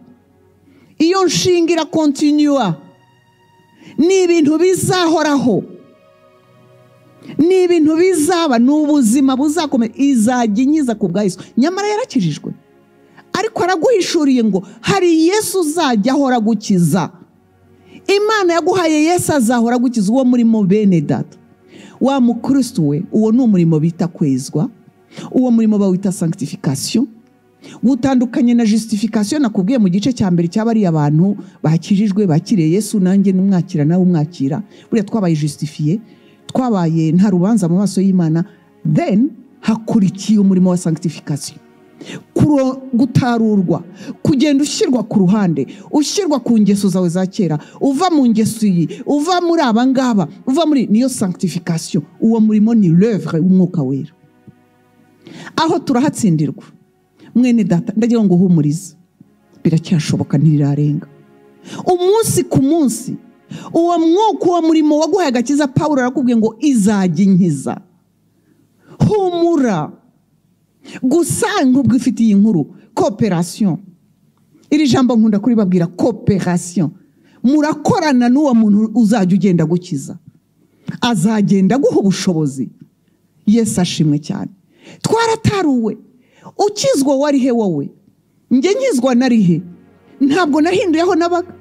iyo nshinga irakontinyuwa ni ibintu bizahoraho ni ibintu bizaba ni ubuzima buzakomeza izajya inkiza ku bwa Yesu nyamara yarakijijwe ariko araguhishuriye ngo hari yesu uzajya ahora agukiza imana yaguhaye yesu azahora agukiza uwo murimo bene data wa mukristo we uwo ni umurimo bita kwezwa uwo murimo bawita sanctification gutandukanye na justification nakubwiye mu gice cya mbere cy'abariya abantu bakijijwe bakiriye yesu nanjye n'umwakira nawe umwakira buriya twabaye justifiye twabaye nta rubanza mu maso y'imana then hakurikiye umurimo wa sanctification Kuro- gutarurwa kugenda ushyirwa ku ruhande ushyirwa ku ngeso zawe za kera uva mu ngeso iyi uva muri aba ngaba uva muri niyo sanctification uwo murimo ni l'œuvre w'umwuka wera aho turahatsindirwa mwene data ndagira ngo uhumurize biracyashoboka ntirirarenga umunsi ku munsi uwo mwuka uwo murimo waguhaye agakiza pawulo arakubwiye ngo izajya inkiza humura gusa nk'ubwo ifite iyi nkuru kooperasiyo iri jambo nkunda kuribabwira kooperasiyo murakorana n'uwo muntu uzajya ugenda gukiza azagenda aguha ubushobozi yesu ashimwe cyane twarataruwe ukizwa wari he wowe njye nkizwa nari he ntabwo nahinduye aho nabaga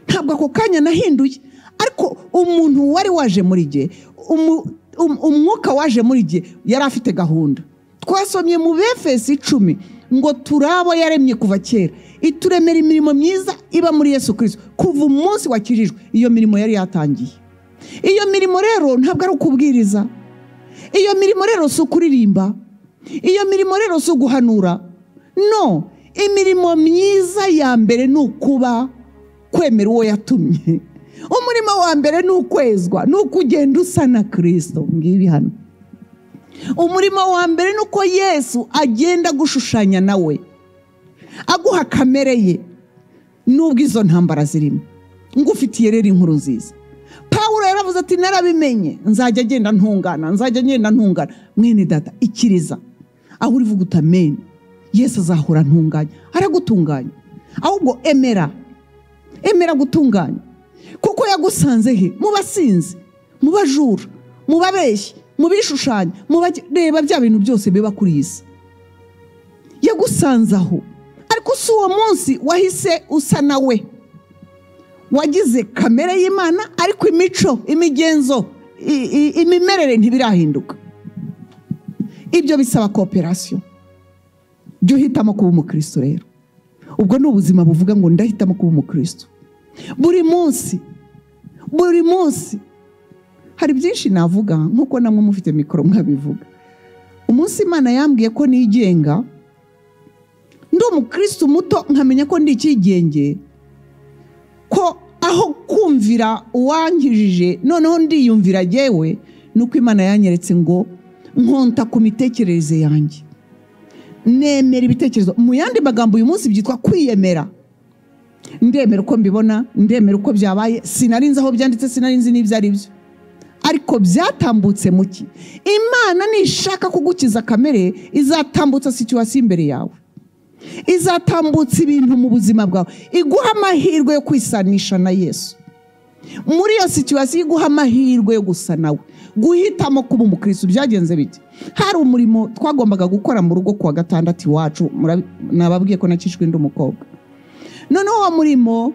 ntabwo ako kanya nahinduye ariko umuntu wari waje muri jye umu- um- umwuka waje muri jye yari afite gahunda twasomye mu befesi icumi ngo turabo yaremye kuva kera ituremera imirimo myiza iba muri yesu kirisito kuva umunsi wakirijwe iyo mirimo yari yatangiye iyo mirimo rero ntabwo ari ukubwiriza iyo mirimo rero si ukuririmba iyo mirimo rero si uguhanura no imirimo myiza ya mbere ni ukuba kwemera uwo yatumye umurimo wa mbere ni ukwezwa ni uko ugenda usa na kirisito ngibi hano umurimo wa mbere ni uko yesu agenda agushushanya nawe aguha kamere ye nubwo izo ntambara zirimo ngufitiye rero inkuru nziza pawulo yaravuze ati narabimenye nzajya agenda ntungana nzajya agenda ntungana mwene data ikiriza aho urivuga uti amen yesu azahora ntunganya aragutunganya ahubwo emera emera gutunganya kuko yagusanze he mu basinzi mu bajura mu babeshyi mu bishushanya mu bareba bya bintu byose biba kuri iyi si yagusanze aho ariko si uwo munsi wahise usa nawe wagize kamere y'imana ariko imico imigenzo imimerere ntibirahinduka ibyo bisaba kooperasiyo jya uhitamo kuba umukristo rero ubwo ni ubuzima buvuga ngo ndahitamo kuba umukristo buri munsi buri munsi hari byinshi navuga nk'uko namwe mufite mikoro mwabivuga umunsi imana yambwiye ko nigenga ndi umukristo muto nkamenya ko ndi icyigenge ko aho kumvira uwankijije noneho ndiyumvira agewe ni uko imana yanyeretse ngo nkonta ku mitekerereze yanjye nemera ibitekerezo mu yandi magambo uyu munsi byitwa kwiyemera ndemera uko mbibona ndemera uko byabaye sinarinze aho byanditse sinarinze n'ibyo ari byo ariko byatambutse muki imana nishaka kugukiza kamere izatambutsa situwasiyo imbere yawe izatambutsa ibintu mu buzima bwawe iguha amahirwe yo kwisanisha na yesu muri iyo situwasiyo iguha amahirwe yo gusa nawe guhitamo kuba umukristo byagenze bite hari umurimo twagombaga gukora mu rugo kuwa gatandatu iwacu nababwiye ko nakijwe undi mukobwa noneho uwo murimo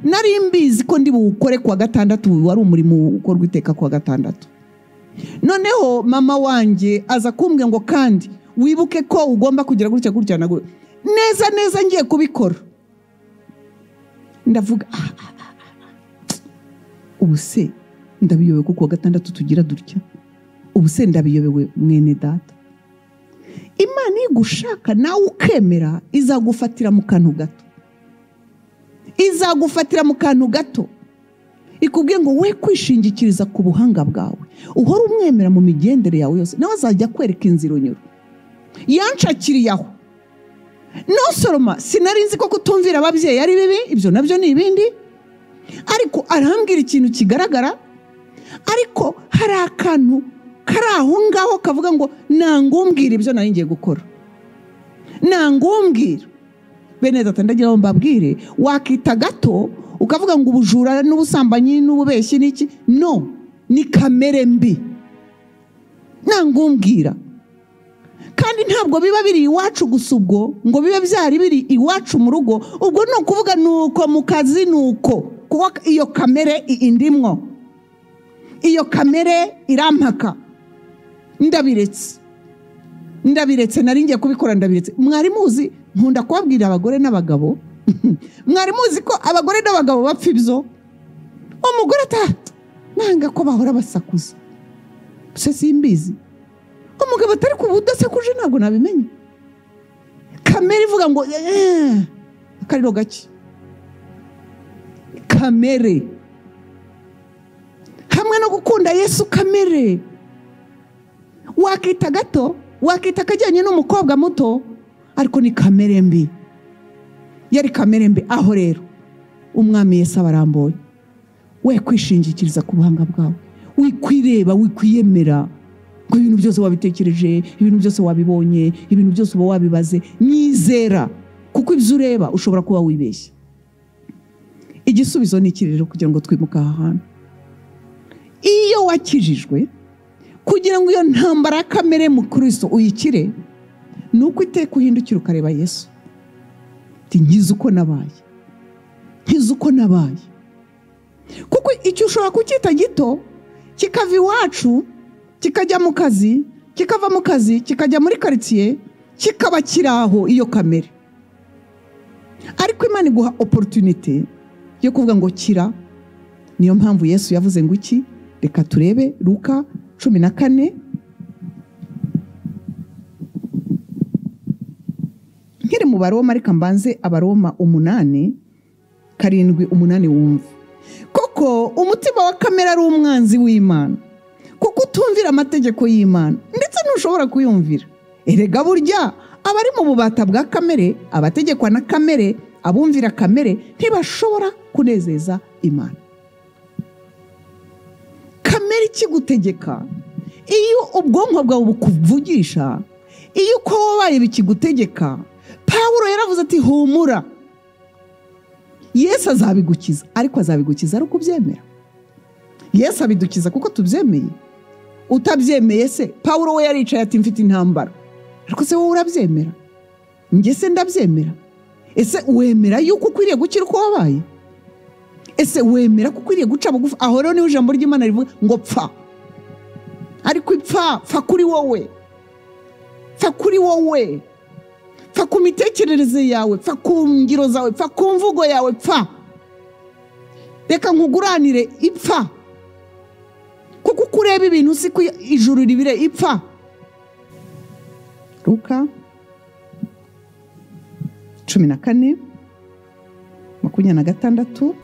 nari mbizi ko ndi buwukore kuwa gatandatu wari umurimo ukorwa iteka kuwa gatandatu noneho mama wanjye aza kumbwira ngo kandi wibuke ko ugomba kugira gutya gutya na gutya neza neza ngiye kubikora ndavuga ubu se ndabiyobewe kuko kuwa gatandatu tugira dutya ubu se ndabiyobewe mwene data imana igushaka nawe ukemera izagufatira mu kantu gato izagufatira mu kantu gato ikubwiye ngo we kwishingikiriza ku buhanga bwawe uhora umwemera mu migendere yawe yose nawe azajya akwereka inzira unyura yanshakiriye aho no soroma sinari nzi ko kutumvira ababyeyi ari bibi ibyo nabyo ni ibindi ariko arambwira ikintu kigaragara ariko hari akantu kari aho ngaho kavuga ngo ntangumbwire ibyo nari ngiye gukora ntangumbwire bene data ndagira ngo mbabwire wakita gato ukavuga ngo ubujura n'ubusambanyi n'ububeshyi n'iki no ni kamere mbi ntangumbwira kandi ntabwo biba biri iwacu gusa ubwo ngo bibe byari biri iwacu mu rugo ubwo ni ukuvuga ni uko mu kazi ni uko kuba iyo kamere indimwo iyo kamere irampaka ndabiretse ndabiretse nari ngiye kubikora ndabiretse mwarimu uzi nkunda kubabwira abagore n'abagabo mwari muzi ko abagore n'abagabo bapfa ibyo umugore atatu nanga ko bahora basakuza gusa simbizi umugabo atari ku budasakuje ntabwo nabimenya kamere ivuga ngo akariro gake kamere hamwe no gukunda yesu kamere wakita gato wakita akajyanye n'umukobwa muto ariko ni kamere mbi yari kamere mbi aho rero umwami Yesu abarambuye we kwishingikiriza ku buhanga bwawe wikwireba wikwiyemera ngo ibintu byose wabitekereje ibintu byose wabibonye ibintu byose uba wabibaze nizera kuko ibyo ureba ushobora kuba wibeshya igisubizo ni iki rero kugira ngo twimuke aha hantu iyo wakijijwe kugira ngo iyo ntambara ya kamere mu kirisito uyikire ni uko iteka uhindukira ukareba yesu nkizi uko nabaye nkizi uko nabaye kuko icyo ushobora kucyita gito kikava iwacu kikajya mu kazi kikava mu kazi kikajya muri karitsiye kikaba kiri aho iyo kamere ariko imana iguha oporutunite yo kuvuga ngo kira niyo mpamvu yesu yavuze ngo iki reka turebe ruka cumi na kane nkiri mu baroma ariko mbanze abaroma umunani karindwi umunani wumva koko umutima wa kamera ari umwanzi w'imana kuko utumvira amategeko y'imana ndetse ntushobora kuyumvira erega burya abari mu bubata bwa kamere abategekwa na kamere abumvira kamere ntibashobora kunezeza imana kamere ikigutegeka iyo ubwonko bwawe bukuvugisha iyo uko wabaye bikigutegeka pawuro yaravuze ati humura yesu azabigukiza ariko azabigukiza ari uko ubyemera yesu abidukiza kuko tubyemeye utabyemeye se pawuro we yaricaye ati mfite intambara ariko se wowe urabyemera njye se ndabyemera ese wemera yuko ukwiriye gukira uko wabaye ese wemera ko ukwiriye guca bugufi aho rero niho ijambo ry'imana rivuga ngo pfa ariko ipfa pfa kuri wowe pfa kuri wowe pfa ku mitekerereze yawe pfa ku ngiro zawe pfa ku mvugo yawe pfa reka nkuguranire ipfa kuko uko ureba ibintu si ko ijuru ribire ipfa ruka cumi na kane makumyabiri na gatandatu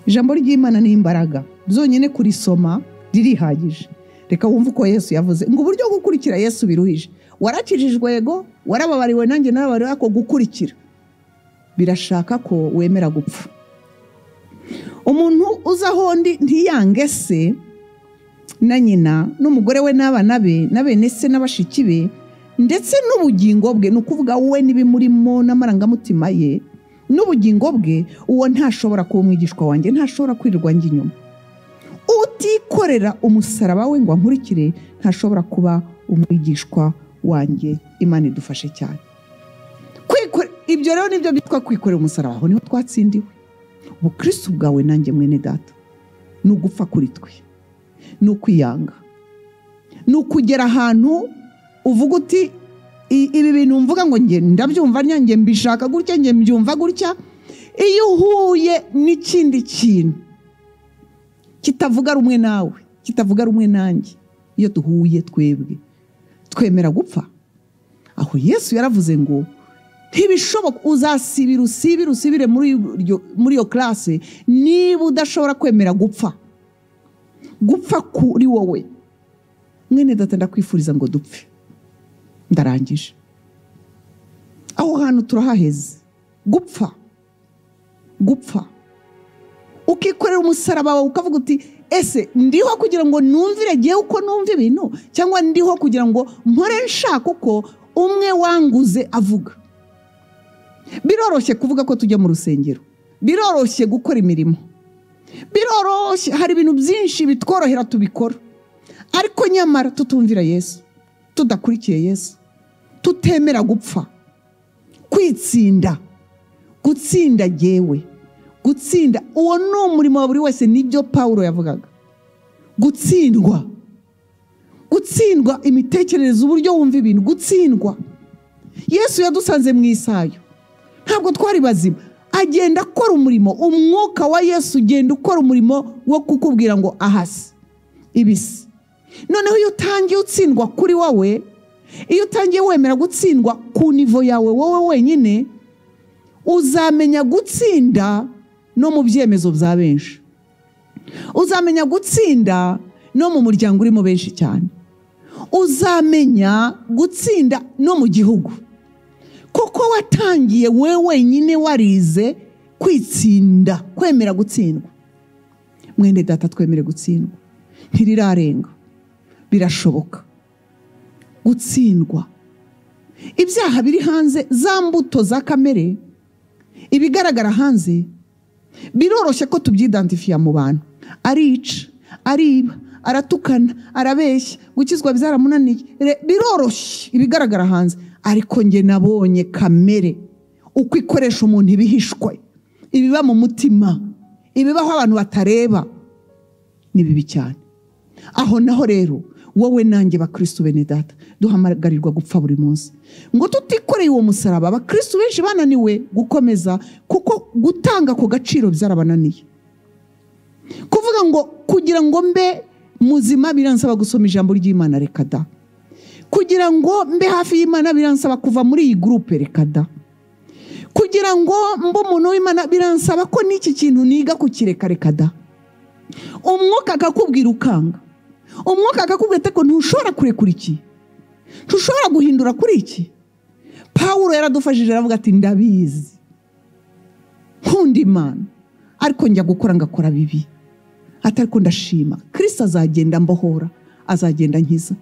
ijambo ry'imana ni imbaraga byonyine kurisoma ririhagije reka wumve uko yesu yavuze ngo uburyo bwo gukurikira yesu biruhije warakijijwe yego warababariwe nanjye narababariwe ako gukurikira birashaka ko wemera gupfa umuntu uza ahondi ntiyange se na nyina n'umugore we n'abana be na bene se n'abashiki be ndetse n'ubugingo bwe ni ukuvuga we n'ibimurimo n'amarangamutima ye n'ubugingo bwe uwo ntashobora kuba umwigishwa wanjye ntashobora kwirirwa njye inyuma utikorera umusaraba we ngo ankurikire ntashobora kuba umwigishwa wanjye imana idufashe cyane ibyo rero nibyo byitwa kwikorera umusaraba aho niho twatsindiwe ubukristo bwawe nanjye mwene data ni ugupfa kuri twe ni ukwiyanga ni ukugera ahantu uvuga uti ibi bintu mvuga ngo njye ndabyumva njye mbishaka gutya njye mbyumva gutya iyo uhuye n'ikindi kintu kitavuga rumwe nawe kitavuga rumwe nanjye iyo duhuye twebwe twemera gupfa aho yesu yaravuze ngo ntibishoboka uzasibira usibire usibire muri iyo karase niba udashobora kwemera gupfa gupfa kuri wowe mwene data ndakwifuriza ngo dupfe ndarangije aho hantu turahaheze gupfa gupfa ukikorera umusaraba wawe ukavuga uti ese ndiho kugira ngo numvire ngewe uko numva ibintu cyangwa ndiho kugira ngo mpore nshaka uko umwe wanguze avuga biroroshye kuvuga ko tujya mu rusengero biroroshye gukora imirimo biroroshye hari ibintu byinshi bitworohera tubikora ariko nyamara tutumvira yesu tudakurikiye yesu tutemera gupfa kwitsinda gutsinda yewe gutsinda uwo ni umurimo wa buri wese nibyo paul yavugaga gutsindwa gutsindwa imitekerereze uburyo wumva ibintu gutsindwa yesu yadusanze mu isayo ntabwo twari bazima agenda akora umurimo umwuka wa yesu ugenda ukora umurimo wo kukubwira ngo ahasi ibisi noneho iyo utangiye utsindwa kuri wowe iyo utangiye wemera gutsindwa ku nivo yawe wowe wenyine uzamenya gutsinda no mu byemezo bya benshi uzamenya gutsinda no mu muryango urimo benshi cyane uzamenya gutsinda no mu gihugu kuko watangiye we wenyine warize kwitsinda kwemera gutsindwa mwende data twemere gutsindwa ntirirarenga birashoboka gutsindwa ibyaha biri hanze za mbuto za kamere ibigaragara hanze biroroshye ko tubyidantifiya mu bantu arica ariba aratukana arabeshya gukizwa byaramunaniye biroroshye ibigaragara hanze ariko njye nabonye kamere uko ikoresha umuntu ibihishwe ibiba mu mutima ibibaho abantu batareba ni bibi cyane aho naho rero wowe nanjye bakirisitu bene data duhamagarirwa gupfa buri munsi ngo tutikoreye uwo musaraba abakirisitu benshi bananiwe gukomeza kuko gutanga ako gaciro byarabananiye kuvuga ngo kugira ngo mbe muzima biransaba gusoma ijambo ry'imana reka da kugira ngo mbe hafi y'imana biransaba kuva muri iyi gurupe reka da kugira ngo mbe umuntu w'imana biransaba ko n'iki kintu niga kukireka reka da umwuka akakubwira ukanga umwuka akakubwira ati ntushobora kurekura iki ntushobora guhindura kuri iki paul yaradufashije aravuga ati ndabizi nkunda imana ariko njya gukora ngakora bibi atariko ndashima kirisita azagenda mbohora azagenda nkiza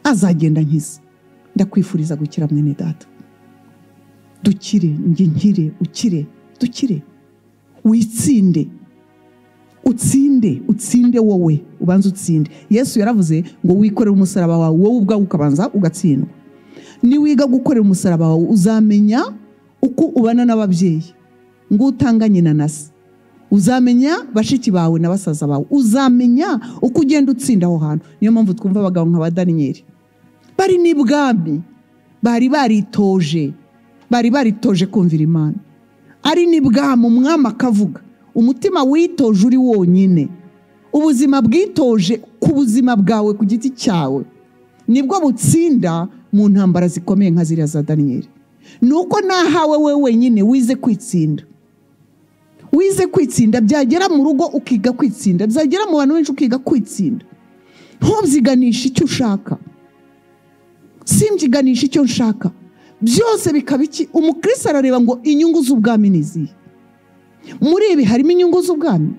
azagenda nkiza ndakwifuriza gukira mwene data dukire njye nkire ukire dukire witsinde utsinde utsinde wowe ubanza utsinde yesu yaravuze ngo wikorere umusaraba wawe wowe ubwawe ukabanza ugatsindwa niwiga gukorera umusaraba wawe uzamenya uko ubana n'ababyeyi ngo utanganye na nasi uzamenya bashiki bawe na basaza bawe uzamenya uko ugenda utsinda aho hantu niyo mpamvu twumva abagabo nka ba daniyeli bari n'ibwami bari baritoje bari baritoje kumvira imana ari n'ibwami umwami akavuga umutima witoje uri wonyine ubuzima bwitoje ku buzima bwawe ku giti cyawe nibwo butsinda mu ntambara zikomeye nka ziriya za daniyeli ni uko nahawe we wenyine wize kwitsinda wize kwitsinda byagera mu rugo ukiga kwitsinda byagera mu bantu benshi ukiga kwitsinda ntubyiganishe icyo ushaka simbyiganishe icyo nshaka byose bikaba iki umukirisi arareba ngo inyungu z'ubwami ni izihe muri ibi harimo inyungu z'ubwami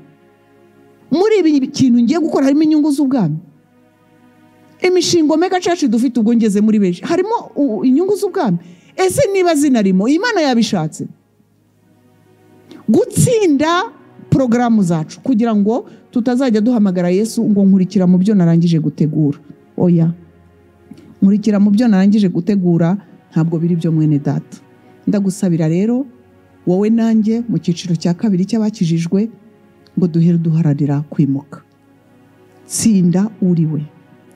muri ibi kintu ngiye gukora harimo inyungu z'ubwami imishinga mega caci dufite ubwo ngeze muri benshi harimo inyungu z'ubwami ese niba zinarimo imana yabishatse gutsinda porogaramu zacu kugira ngo tutazajya duhamagara yesu ngo nkurikira mu byo narangije gutegura oya nkurikira mu byo narangije gutegura ntabwo biri byo mwene data ndagusabira rero wowe nanjye mu cyiciro cya kabiri cy'abakijijwe ngo duhere duharanira kwimuka tsinda uriwe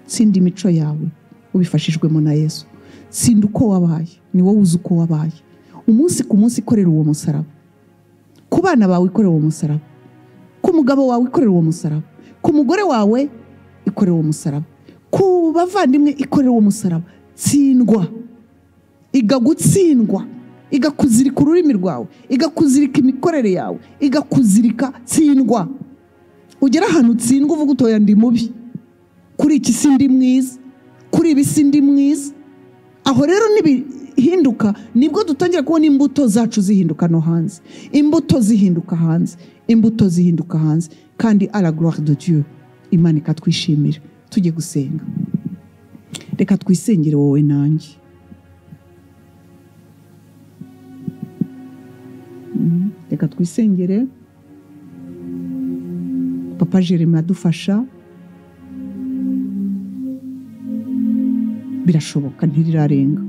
tsinda imico yawe ubifashijwemo na yesu tsinda uko wabaye ni wowe uzi uko wabaye umunsi ku munsi ikorera uwo musaraba ku bana bawe ikorera uwo musaraba ku mugabo wawe ikorera uwo musaraba ku mugore wawe ikorera uwo musaraba ku bavandimwe ikorera uwo musaraba tsindwa iga gutsindwa igakuzirika ururimi rwawe igakuzirika imikorere yawe igakuzirika tsindwa ugera ahantu utsindwa uvuga utoya ndi mubi kuri iki si ndi mwiza kuri ibi si ndi mwiza aho rero nibihinduka nibwo dutangira kubona imbuto zacu zihinduka no hanze imbuto zihinduka hanze imbuto zihinduka hanze kandi aragorore de dieu imana ikatwishimira tujye gusenga reka twisengere wowe nanjye reka twisengere papa jeremy adufasha birashoboka ntirirarenga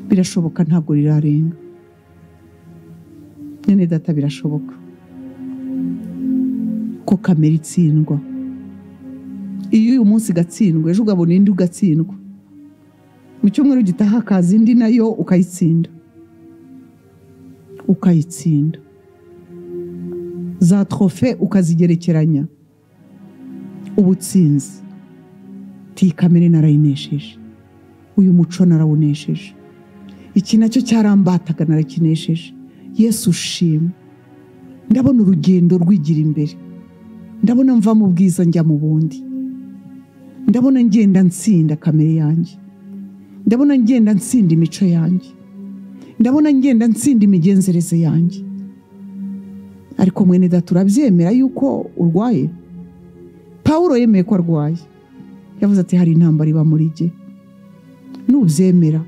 birashoboka ntabwo rirarenga nyine data birashoboka ko kamera itsindwa iyo uyu munsi igatsindwa ejo ugabona indi ugatsindwa mu cyumweru gitaha hakaza indi nayo ukayitsinda ukayitsinda za trofe ukazigerekeranya ubutsinzi iyi kamere narayinesheje uyu muco narawunesheje iki nacyo cyarambataga narakinesheje yesu ushima ndabona urugendo rwigira imbere ndabona mva mu bwiza njya mu bundi ndabona ngenda nsinda kamere yanjye ndabona ngenda nsinda imico yanjye ndabona ngenda nsinda imigenzereze yanjye ariko mwene data urabyemera yuko urwaye pawuro yemeye ko arwaye yavuze ati hari intambara iba muri jye nubyemera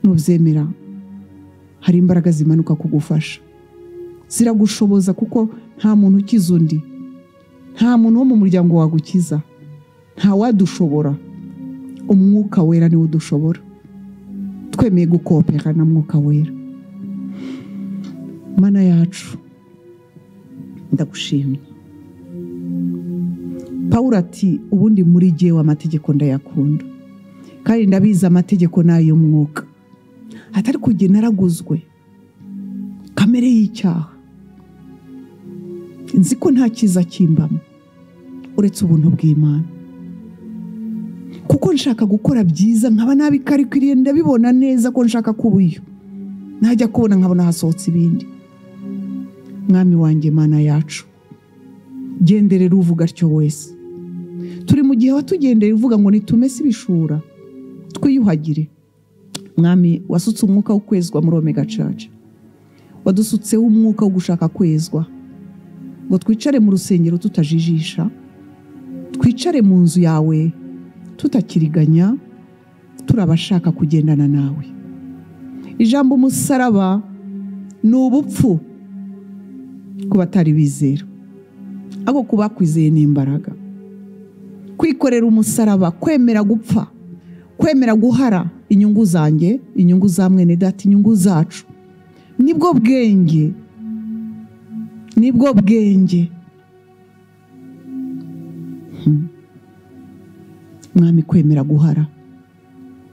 nubyemera hari imbaraga zimanuka kugufasha ziragushoboza kuko nta muntu ukiza undi nta muntu wo mu muryango wagukiza nta wadushobora umwuka wera niwo udushobora twemeye gukopera na mwuka wera mana yacu ndagushimye paul ati ubundi muri jyewe amategeko ndayakunda kandi ndabizi amategeko ni ay'umwuka atari kugena naraguzwe kamere y'icyaha nzi ko nta cyiza kimbamo uretse ubuntu bw'imana kuko nshaka gukora byiza nkaba nabikarikiriye ndabibona neza ko nshaka kuba iyo najya kubona nkabona hasohotse ibindi mwami wanjye mana yacu genderera uvuga atyo wese turi mu gihe watugendera uvuga ngo nitume si ibishura twiyuhagire mwami wasutse umwuka wo kwezwa muri omega caca wadusutseho umwuka wo gushaka kwezwa ngo twicare mu rusengero tutajijisha twicare mu nzu yawe tutakiriganya turi abashaka kugendana nawe ijambo umusaraba ni ubupfu ku batari bizera ariko ku bakwizeye ni imbaraga kwikorera umusaraba kwemera gupfa kwemera guhara inyungu zanjye inyungu za mwene data inyungu zacu nibwo bwenge nibwo bwenge Hmm. mwami kwemera guhara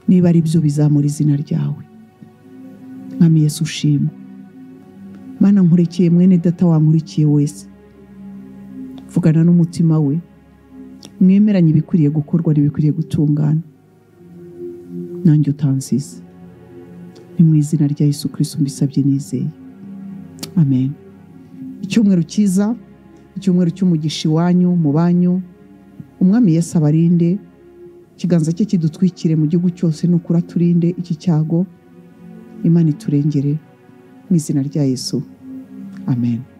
niba ari byo bizamura izina ryawe mwami yesu ushimwe mana nkurikiye mwene data wankurikiye wese vugana n'umutima we mwemeranye ibikwiriye gukorwa n'ibikwiriye gutungana nanjye utansize ni mu izina rya yesu kirisito mbisabye nizeye amen icyumweru cyiza icyumweru cy'umugisha iwanyu mu banyu umwami Yesu abarinde ikiganza cye kidutwikire mu gihugu cyose nukura turinde iki cyago imana iturengere mu izina rya yesu amen